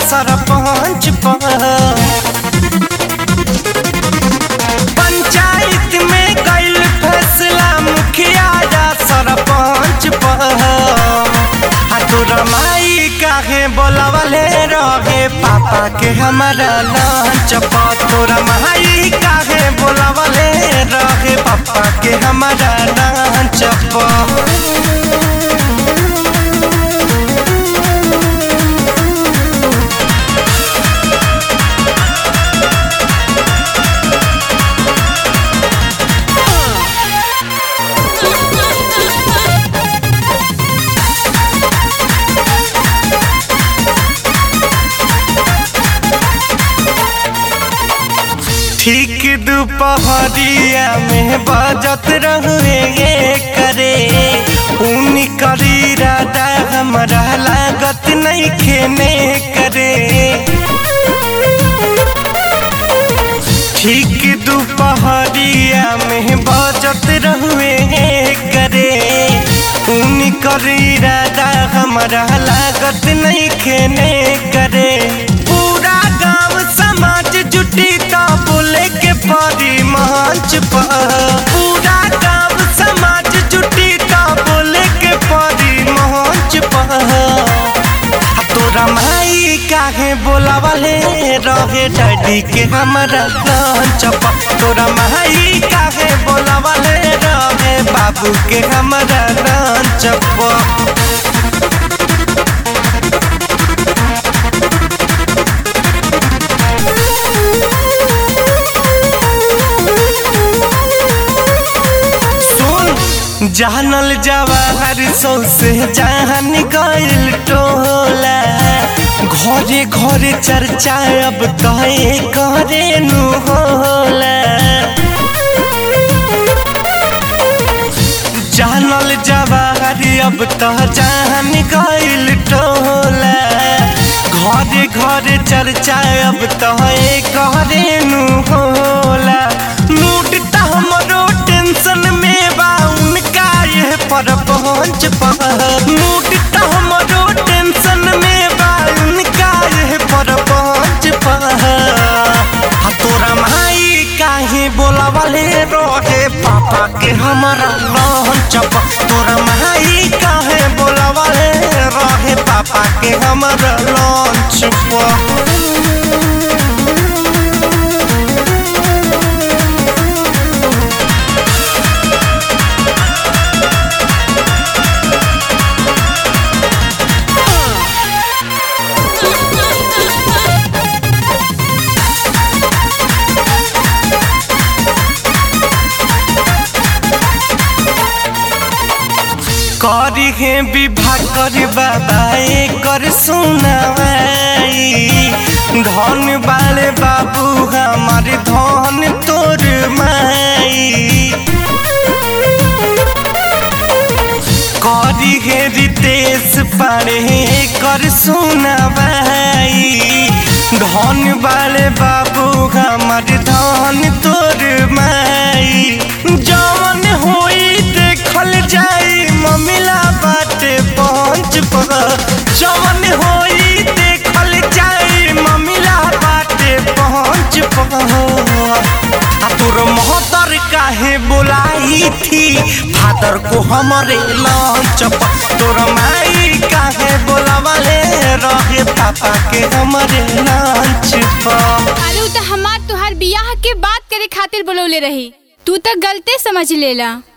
सरपंच पर पंचायत में गइल फैसला मुखिया या सरपंच पर आ तोरा माई काहे बोलावले रहे पापा के हमारा लंच पर तोरा माई काहे बोलावले रहे पापा के हमारा लंच पर ठीक दोपहरिया में बजत रहुए करे उन करी राधा हमारा लागत नहीं खेने करे ठीक दोपहरिया में बजत रहुए करे उन करी राधा हमारा लागत नहीं खेने करे पूरा गांव समाज जुटी तो बोले के परी मंच पर पूरा गांव समाज जुटी तो बोले के परी मंच पर आ तोरा माई काहे बोलावले रहे डैडी के हमारा लंच पर तोरा माई काहे बोलावले रहे बाबू के हमारा लंच पर सुन जानल जवाहर सौसे जहान गइल टोला घरे घरे चर्चा अब कहे करे नु होला जानल जवाहर अब तो जान गइल टोला घरे घरे चर्चा अब तो करे नु होला मूड त हमरो टेंशन में बा उनका ये पर पहुंच पर मूड त हमरो टेंशन में बा उनका ये पर पहुंच पर आ तोरा माई काहे बोलावले रहे पापा के हमारा लंच पर तोरा माई काहे बोलावले रहे पापा के हमारा लंच पर करी है विवाह कर बाबा कर सुनाई धन वाले बाबू हमारे धन तोर माई करी है रितेश पारे कर सुनाई धन वाले बाबू हमारे धन तोर माई जवन होई देखल जाई ममिला बाटे पहुंच पर जवन होई देखल जाई ममिला बाटे पहुंच पर आ तोर मोहतर काहे बोलाई थी फादर को हमारे लंच पर तोर माई काहे बोलावले रहे पापा के हमारे लंच पर अरे उ त हमार तुहार बियाह के बात करे खातिर बोलौले रही तू त गलते समझ लेला